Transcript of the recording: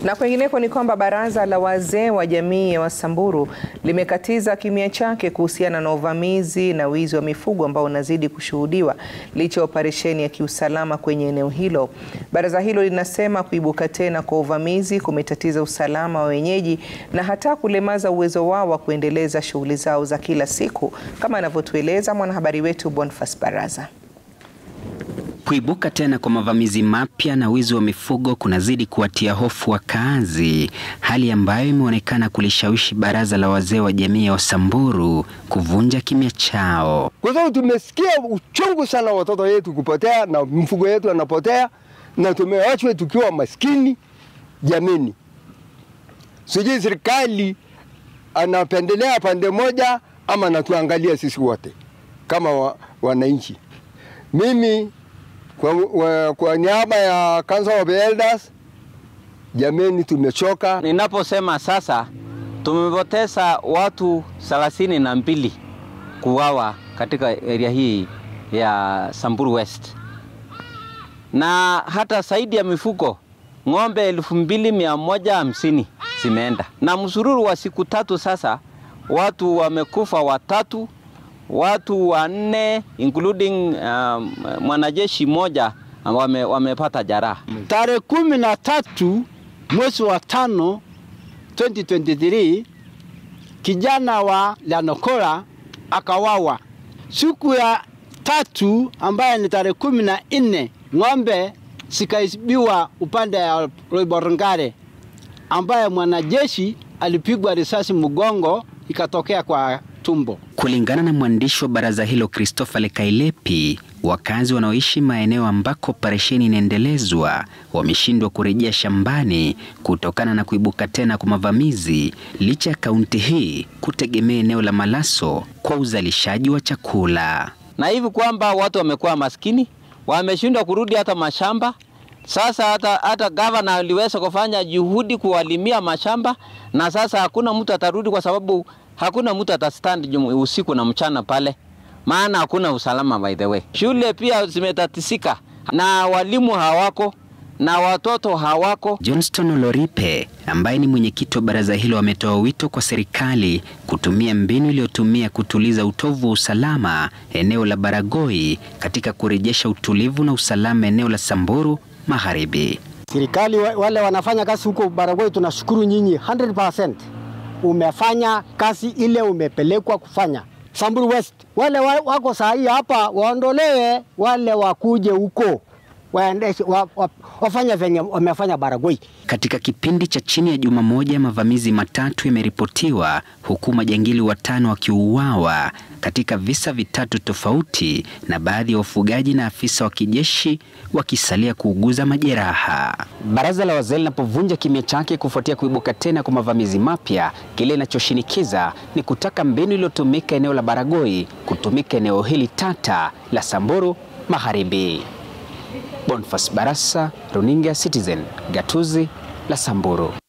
Na kwengineko ni kwamba baraza la wazee wa jamii ya Wasamburu limekatiza kimya chake kuhusiana na uvamizi na wizi wa mifugo ambao unazidi kushuhudiwa licha ya operesheni ya kiusalama kwenye eneo hilo. Baraza hilo linasema kuibuka tena kwa uvamizi kumetatiza usalama wa wenyeji na hata kulemaza uwezo wao wa kuendeleza shughuli zao za kila siku, kama anavyotueleza mwanahabari wetu Boniface Baraza. Kuibuka tena kwa mavamizi mapya na wizi wa mifugo kunazidi kuwatia hofu wakaazi, hali ambayo imeonekana kulishawishi baraza la wazee wa jamii ya Wasamburu kuvunja kimya chao. Kwa sababu tumesikia uchungu sana watoto wetu kupotea na mfugo yetu anapotea, na tumewachwa tukiwa maskini. Jamini, sijui serikali anapendelea pande moja ama anatuangalia sisi wote kama wa, wananchi. Mimi kwa, wa, kwa niaba ya Council of Elders, jameni, tumechoka. Ninaposema sasa tumepoteza watu thelathini na mbili kuuawa katika area hii ya Samburu West, na hata zaidi ya mifugo ng'ombe elfu mbili mia moja hamsini zimeenda, na msururu wa siku tatu sasa watu wamekufa watatu watu wanne including um, mwanajeshi mmoja wame, wamepata jeraha. Tarehe kumi na tatu mwezi wa tano 2023 kijana wa Lanokora akawawa. Siku ya tatu ambaye ni tarehe kumi na nne ng'ombe zikaibiwa upande ya Loiborngare ambaye mwanajeshi alipigwa risasi mgongo ikatokea kwa tumbo. Kulingana na mwandishi wa baraza hilo Christopher Lekailepi, wakazi wanaoishi maeneo ambako operesheni inaendelezwa wameshindwa kurejea shambani kutokana na kuibuka tena kwa mavamizi, licha ya kaunti hii kutegemea eneo la Malaso kwa uzalishaji wa chakula, na hivi kwamba watu wamekuwa maskini, wameshindwa kurudi hata mashamba. Sasa hata, hata gavana aliweza kufanya juhudi kuwalimia mashamba, na sasa hakuna mtu atarudi kwa sababu hakuna mtu atastand usiku na mchana pale, maana hakuna usalama. By the way, shule pia zimetatisika na walimu hawako na watoto hawako. Johnston Oloripe ambaye ni mwenyekiti wa baraza hilo ametoa wito kwa serikali kutumia mbinu iliyotumia kutuliza utovu wa usalama eneo la Baragoi katika kurejesha utulivu na usalama eneo la Samburu Magharibi. Serikali wale wanafanya kazi huko Baragoi, tunashukuru nyinyi 100% umefanya kazi ile umepelekwa kufanya. Samburu West wale wako saa hii hapa waondolewe, wale wakuje huko waendeshe wa, wa, wafanya venye wamefanya Baragoi. Katika kipindi cha chini ya juma moja, mavamizi matatu yameripotiwa huku majangili watano wakiuawa katika visa vitatu tofauti, na baadhi ya wafugaji na afisa wa kijeshi wakisalia kuuguza majeraha. Baraza la wazee linapovunja kimya chake kufuatia kuibuka tena kwa mavamizi mapya, kile inachoshinikiza ni kutaka mbinu iliyotumika eneo la Baragoi kutumika eneo hili tata la Samburu Magharibi. Boniface Barasa, Runinga Citizen, Gatuzi la Samburu.